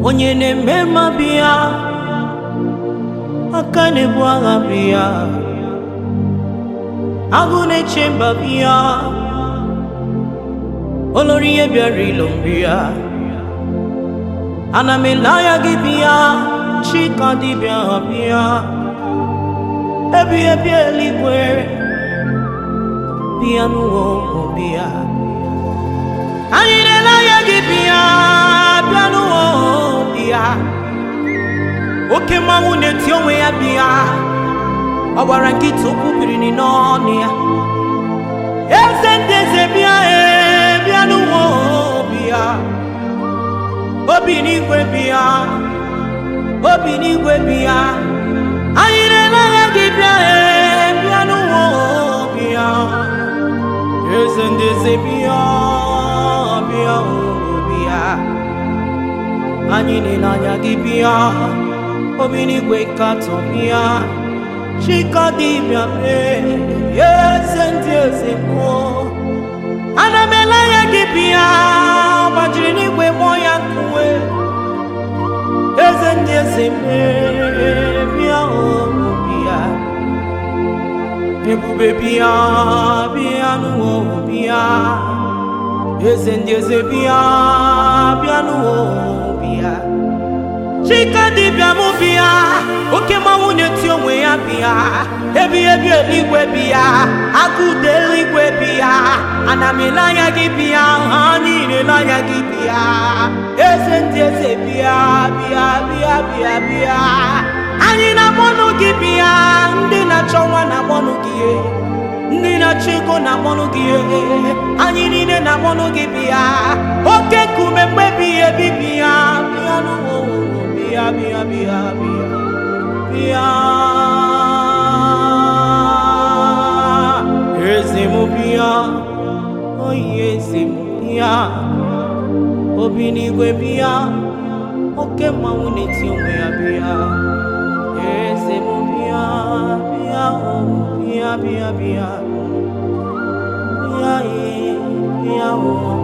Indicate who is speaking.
Speaker 1: onye na-eme mma bịa aka na-ebu agha bịa agụ na-eche mba bịa olori ihe bịara ilo mbịa ana m ele anya gị bịa chika dibịa ha bịa ebi ebi eluigwe bịa n'ụwa ụmụ bịa anyị na-ele anya gị bịa bịa n'ụwa ụmụ bịa oke mmanwụ na-eti onwe ya bịa ọ gbara nkịta okwu biri n'ọnụ ya eze ndị eze bịa ee bịa n'ụwa ụmụ bịa obi n'igwe bịa obi n'igwe bịa anyị na-ele anya gị bịa ee bịa n'ụwa ụmụ bịa eze ndị eze bịa bịa ụmụ bịa anyị na-ele anya gị bịa obi n'igwe katọ bịa chika dibịa mee eze ndị eze mmụọ ana m ele anya gị bịa gbajiri n'igwe mmụọ ya nkuwe eze ndị eze mee bịa ụmụ bịa ebube bịa bịa n'ụwa ụmụ bịa eze ndị eze bịa bịa n'ụwa ụmụ bịa chika dibịa mụ bịa oke mmanwụ na-eti onwe ya bịa ebi ebi eluigwe bịa agụde eluigwe bịa ana m ele anya gị bịa ha niile ele anya gị bịa eze ndị eze bịa bịa bịa bịa bịa anyị na-akpọnụ gị bịa ndị na-achọ nwa na-akpọnụ gị ndị na-achọ ego na-akpọnụ gị anyị niile na-akpọnụ gị bịa oke nkume mgbe ebighị ebi bịa bịa n'ụwa bịa bịa bịa bịa bịa eze m bịa oyi eze m bịa obi n'igwe bịa oke mmanwụ na-eti onwe ya bịa eze m bịa bịa o bịa bịa bịa bịa ee bịa o